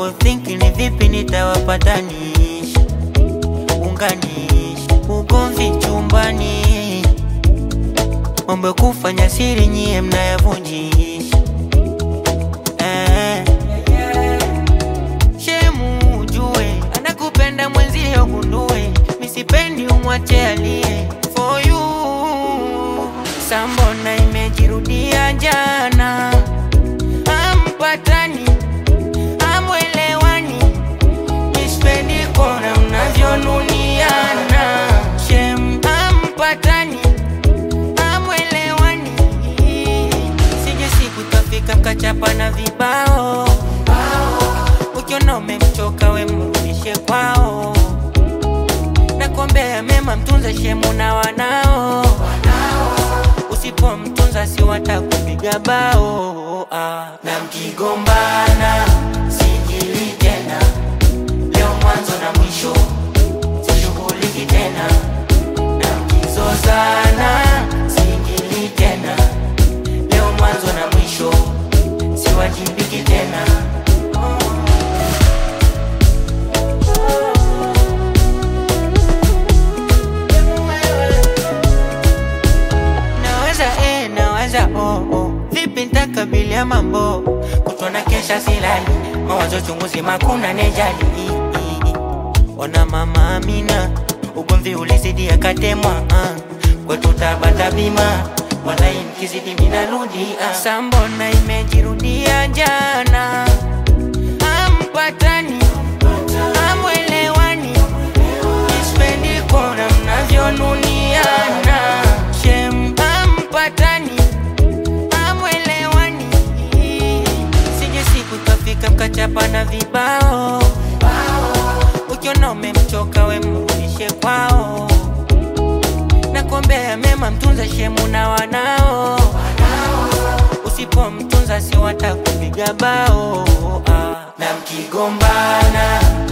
thinking ni vipi nitawapatanisha, unganisha ugomvi chumbani, mambo ya kufanya siri nyie mnayavunjisha eh. Shemu ujue anakupenda mwenzio gundue, misipendi umwache alie for you. Sambona imejirudia jana, ampatani amwelewani, mispendi kona mnavyonuniana. Shem ampatani amwelewani, sije siku tafika mkachapa na vibao ukiona umemchoka we mrudishe kwao, nakuombea mema, mtunze shemu na wanao, usipomtunza si watakupiga bao ah. Na mkigombana sijili tena, leo mwanzo na mwisho, sishughuliki tena. Na mkizozana sijili tena, leo mwanzo na mwisho, siwajibiki tena. Naweza eh, naweza oh, oh. Vipi nitakabilia mambo kutona kesha silali mawazo chunguzi makuna nejali Ona mama Amina ugomvi ulizidi akatemwa ah. Kwetu tabata bima walai nikizidi minarudi ah. Sambona imejirudia jana ampatani amwelewani Nispendi kona mnavyonuniana Shem ampatani amwelewani Sije siku tafika mkachapa na vibao Ukiona umemchoka we mrudishe kwao Nakuombea mema mtunze shemu na wanao Usipomtunza si watakupiga bao ah. Na mkigombana